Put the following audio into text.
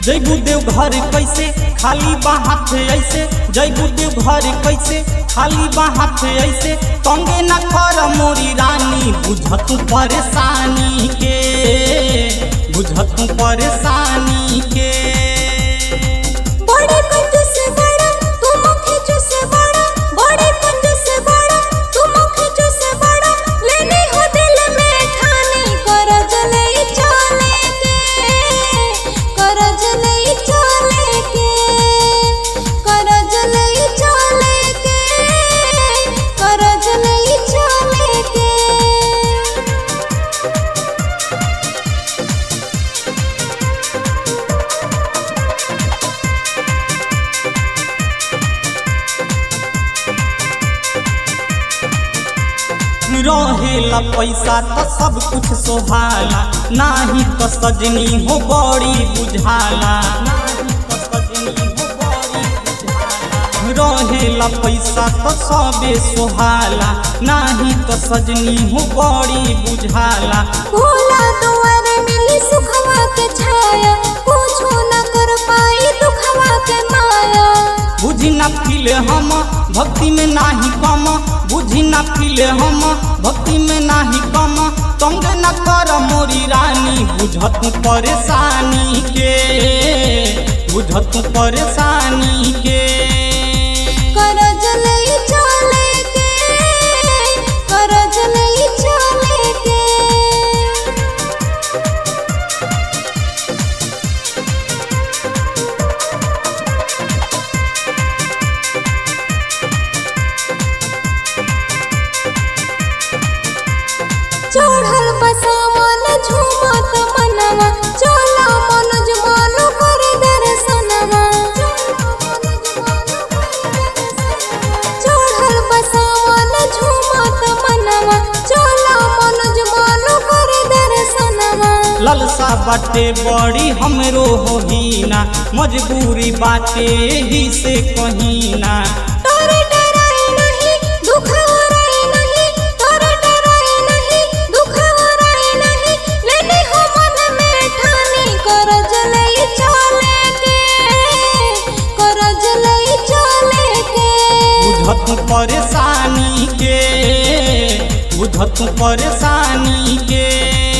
जैबू देव घर कैसे खाली बा हाथ ऐसे जैबू देव घर कैसे खाली बा हाथ ऐसे तंगे न कर मोरी रानी बुझत परेशानी के बुझत परेशानी के बड़े कंजूस बड़ा तू मुखी से बड़ा बड़े कंजूस बड़ा तू मुखी से बड़ा लेने हो दिल में ठानी करज ले चले के करज ले चले के करज ले चले के करज ले चले के रहेला पैसा तो सब कुछ सोहाला नाही तो सजनी हो बड़ी बुझाला नाही तो सजनी हो बड़ी बुझाला। रहेला पैसा तो सबे सोहाला नाही तो सजनी हो बड़ी बुझाला भोला दुआरे मिली सुखवा के छाया पूछो न कर पाई दुखवा के माया बुझी ना फिले हम भक्ति में नाही कम बुझी ना फिले हम भक्ति में नाही कम तंग न कर मोरी रानी बुझत परेशानी के बुझत परेशानी के करज ले चले के करज ले चले के चढ़ल बसावन झूमत मनवा चला मनज मानो कर दर्शनवा चढ़ल बसावन झूमत मनवा चला मनज मानो कर दर्शनवा ललसा बाटे बड़ी हमरो होहीना मजबूरी बाटे ही से कहीना तोरे डराई नहीं दुख हराई नहीं तोरे डराई नहीं दुख हराई नहीं लेने हो मन में ठानी करज ले चले के करज ले चले के बुझत परेशानी के बुझत परेशानी के